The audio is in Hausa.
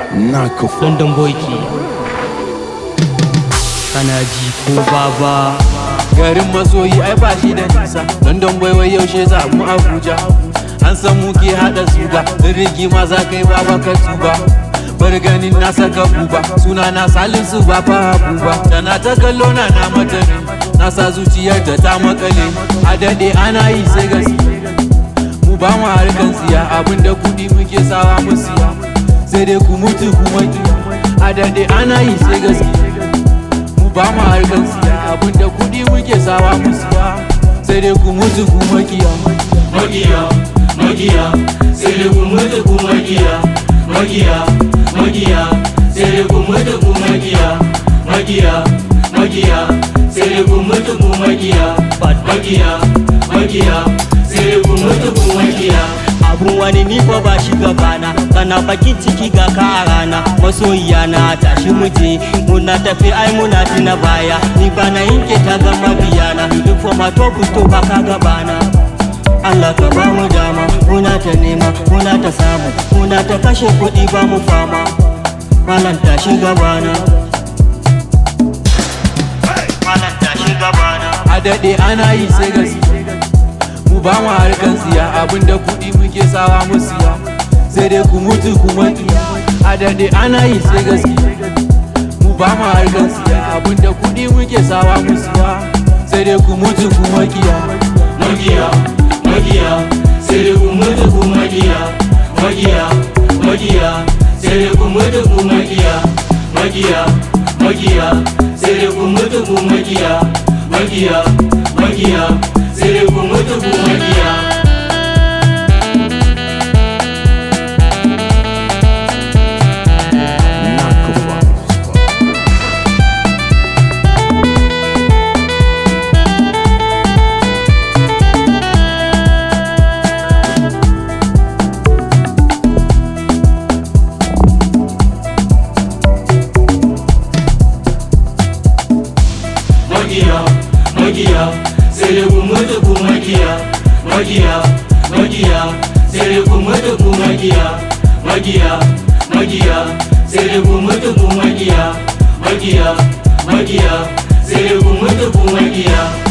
Naka London boy ke kana ji ko baba garin masoyi ai ba shi da nisa london bai wai yaushe za mu abuja an san mu ke hada suga in rigima za kai baba ka tuba bar ganin na saka buba suna na salisu ba fa buba da na ta kallo na na mata ne na sa zuciyar ta ta makale a dade ana yi sai gaske mu ba mu harkan siya abinda kudi muke sawa mu siya sai dai ku mutu ku maki a dade ana yi sai gaske mu ba mu harkan siya abinda kudi muke sawa mu siya sai dai ku mutu ku makiya makiya makiya sai dai ku mutu ku makiya makiya makiya sai dai ku mutu ku makiya makiya makiya sai dai ku mutu ku makiya makiya makiya sai dai ku mutu ku makiya abun wani ni fa ba shi gabana kana bakin ciki ga ka a rana masoyiya na tashi muje muna tafi ai muna tina baya ni ba na yanke ta ga mabiyana duk for my top to ba ka gabana Allah ka ba mu dama muna ta nema muna ta samu muna ta kashe kuɗi ba mu fama malam tashi gabana malam tashi gabana a dade ana yi sai gaske mu ba mu harkan siya abinda kudi muke sawa mu siya sai dai ku mutu ku maki a dade ana yi sai gaske mu ba mu harkan siya abinda kudi muke sawa mu siya sai dai ku mutu ku makiya makiya makiya sai dai ku mutu ku makiya makiya makiya sai dai ku mutu ku makiya makiya makiya sai dai ku mutu ku makiya makiya makiya sai dai ku mutu ku makiya Naka makiya makiya sai dai ku mutu ku makiya makiya makiya sai dai ku mutu ku makiya makiya makiya sai dai ku mutu ku makiya makiya makiya sai dai ku mutu ku makiya